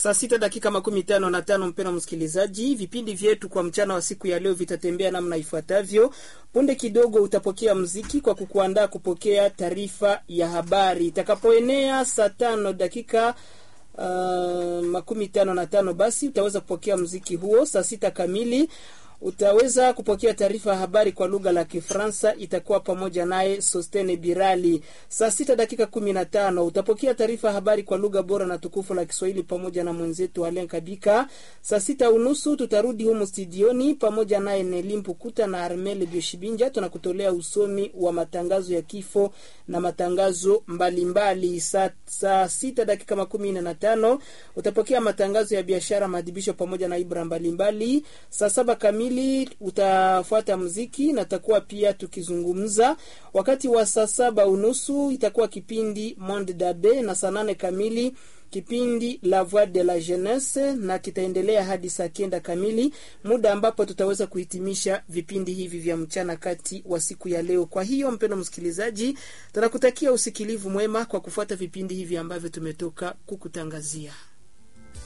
Saa sita dakika makumi tano na tano. Mpendwa msikilizaji, vipindi vyetu kwa mchana wa siku ya leo vitatembea namna ifuatavyo. Punde kidogo utapokea mziki kwa kukuandaa kupokea taarifa ya habari itakapoenea saa tano dakika uh, makumi tano na tano, basi utaweza kupokea mziki huo. Saa sita kamili utaweza kupokea taarifa ya habari kwa lugha la Kifaransa, itakuwa pamoja naye Sostene Birali. Saa sita dakika kumi na tano utapokea taarifa ya habari kwa lugha bora na tukufu la Kiswahili pamoja na mwenzetu Alen Kabika. Saa sita unusu tutarudi humu studioni pamoja naye Nelimpu Kuta na Armele Bioshibinja, tunakutolea usomi wa matangazo ya kifo na matangazo mbalimbali. Saa, saa sita dakika makumi nne na tano utapokea matangazo ya biashara, maadhibisho pamoja na ibra mbalimbali. Saa saba kamili utafuata mziki na takuwa pia tukizungumza. Wakati wa saa saba unusu itakuwa kipindi Monde Dabe, na saa nane kamili kipindi La Voix de la Jeunesse, na kitaendelea hadi saa kenda kamili, muda ambapo tutaweza kuhitimisha vipindi hivi vya mchana kati wa siku ya leo. Kwa hiyo, mpendo msikilizaji, tunakutakia usikilivu mwema kwa kufuata vipindi hivi ambavyo tumetoka kukutangazia.